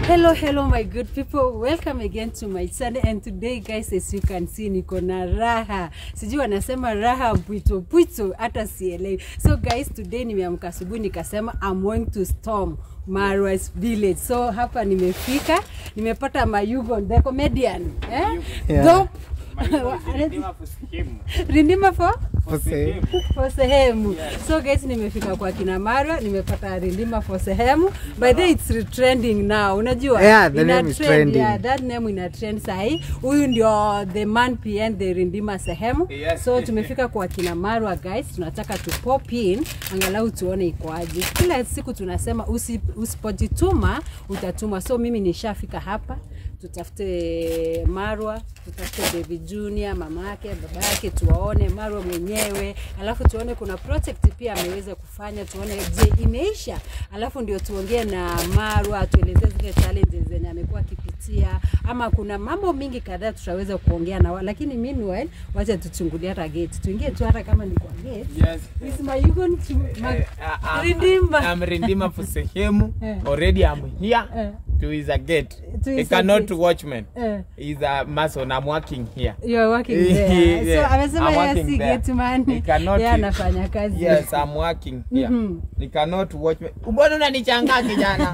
Hello, hello my good people. Welcome again to my channel and today guys as you can see niko na raha. Sijui wanasema raha mpwito pwito hata sielewi. So guys today nimeamka asubuhi nikasema I'm going to storm Marwas village. So hapa nimefika, nimepata Mayugo the comedian. Eh? Yeah. Dope. Rindima for Ose. for sehemu so guys nimefika kwa kina Marwa nimepata rindima for sehemu by the way, it's trending now unajua Yeah, the Ina name is trend, trending. yeah, that name ina trend sahi huyu ndio the man pn the rindima sehemu Yes. so tumefika kwa kina Marwa guys tunataka tu pop in angalau tuone ikoaje kila siku tunasema usi, usipojituma utatuma so mimi nishafika hapa tutafute Marwa, tutafute David Junior, mama yake, baba yake, tuwaone Marwa mwenyewe, alafu tuone kuna project pia ameweza kufanya, tuone je imeisha, alafu ndio tuongee na Marwa, atuelezee zile challenges zenye amekuwa akipitia, ama kuna mambo mingi kadhaa tutaweza kuongea na wao, lakini meanwhile, wacha tuchungulie hata gate, tuingie tu hata kama ni kwa gate. Yes. Is my Yugon to ma- Eh, uh, I'm- Rindimba. I'm Rindima for sehemu. Eh. Already I'm here. Eh. To is a gate. To He is a cannot gate. watchman. Eh. He's a mason. I'm working here. You are working there. Yeah. So amesema I'm yeye working si there. gate man. He cannot- Yeye anafanya kazi. Yes, I'm working here. Mhm. He cannot watch me. Mbona unanichanga kijana?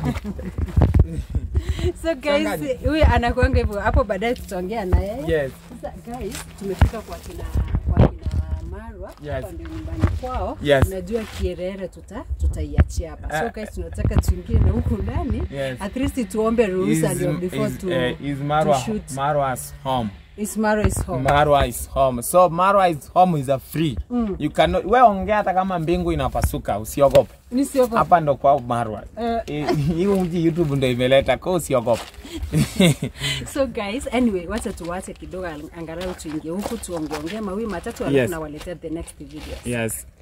So guys, Changanya. huyu anakuanga hivyo. Hapo baadaye tutaongea na yeye. Yes. Sasa guys, tumefika kwa kina kwa kina Marwa. Yes. Hapa ndio nyumbani kwao. Yes. Unajua Kierere tuta tutaiachia hapa. So Ah. guys, tunataka tuingie na huku ndani. Yes. At least tuombe ruhusa Is, ndio before is, to uh, is Marwa, to shoot. Marwa's home. Is Marwa is home. Marwa is home. So Marwa is home is a free. Mm. You cannot we ongea hata kama mbingu inapasuka, usiogope. Nisiogope. Hapa ndo kwa Marwa. Eh. Eh, Hiyo mji YouTube ndo imeleta, kwa usiogope. So guys, anyway, wacha tuwache kidogo angalau tuingie huku tuongeongee mawili matatu alafu Yes. nawaletea the next video. Yes.